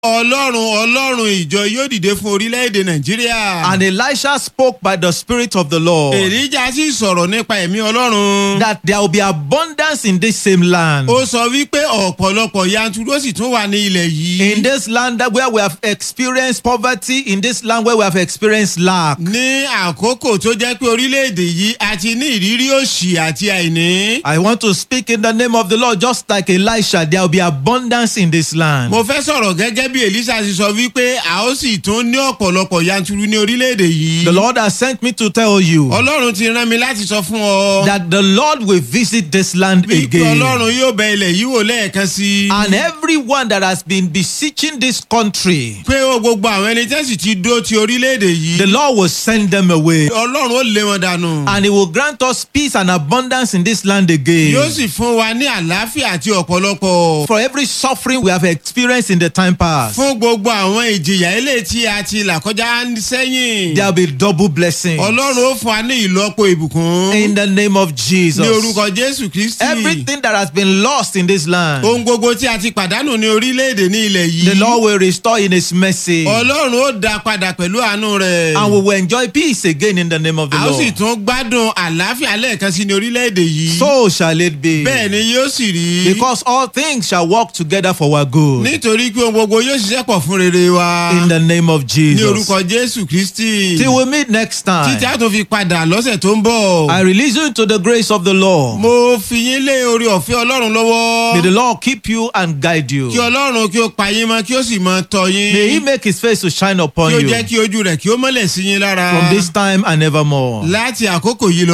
ọlọ́run ọlọ́run ìjọ yóò dìde fún orílẹ̀-èdè nàìjíríà. And Elisha spoke by the Spirit of the Lord èlíjà sì sọ̀rọ̀ nípa ẹ̀mí ọlọ́run. that there will be abundance in this same land. ó sọ wípé ọ̀pọ̀lọpọ̀ yanturu ó sì tún wà ní ilẹ̀ yìí. In this land that where we have experienced poverty, in this land where we have experienced lack. ní àkókò tó jẹ́ pé orílẹ̀-èdè yìí a ti ní ìrírí òṣì àti àìní. I want to speak in the name of the Lord, just like Elisha, there will be abundance in this land. mo fẹ́ sọ̀rọ̀ gẹ́gẹ́ bí elisa ti sọ wípé a ó sì tún ní ọ̀pọ̀lọpọ̀ yanturu ní orílẹ̀-èdè yìí. The Lord has sent me to tell you ọlọ́run ti rán mi láti sọ fún ọ. that the Lord will visit this land wípé again. ọlọ́run yóò bẹ ilẹ̀ yìí wò lẹ́ẹ̀kan sí i. And everyone that has been beseeching this country, pé ó gbogbo àwọn ẹni tẹ́sí ti dó ti orílẹ̀-èdè yìí. the Lord will send them away. ọlọ́run ó lé wọn dànù. And He will grant us peace and abundance in this land yóò again. sì fún wa ní àlàáfíà àti ọ̀pọ̀lọpọ̀. For every suffering we have experienced in the time past, fún gbogbo àwọn ìjìyà ilé tí a ti là kọjá sẹ́yìn. there will be double blessings. ọlọ́run ó fún wa ní ìlọ́po ìbùkún. In the name of ní Jesus. orúkọ jésù kristi. Everything that has been lost in this land, ohun gbogbo tí a ti pàdánù ní orílẹ̀-èdè ní ilẹ̀ yìí. the Lord will restore in His mercy. ọlọ́run ó dá padà pẹ̀lú àánú rẹ̀. And we will enjoy peace again in the name of the a ó sì Lord. tún gbádùn àlàáfíà lẹ́ẹ̀kan sí ní orílẹ̀-èdè yìí. So shall it be. bẹ́ẹ̀ ni yóò sì rí. Because all things shall work together for our good. nítorí pé ohun gbogbo yóò ṣiṣẹ́ pọ̀ fún rere wa. In the name of ní Jesus. orúkọ jésù kristi. Till we meet next títí time, a tún fi padà lọ́sẹ̀ tó ń bọ̀. I release you into the grace of the Lord. mo fi yín lé orí ọ̀fẹ́ ọlọ́run lọ́wọ́. May the Lord keep you and guide kí you. ọlọ́run kí ó pa yín mọ́ kí ó sì mọ tọ́ yín. May He make His face to shine kí upon ó you jẹ́ kí ojú rẹ̀ kí ó mọ́lẹ̀ sí yín lára. from this time and evermore. láti àkókò yìí lọ.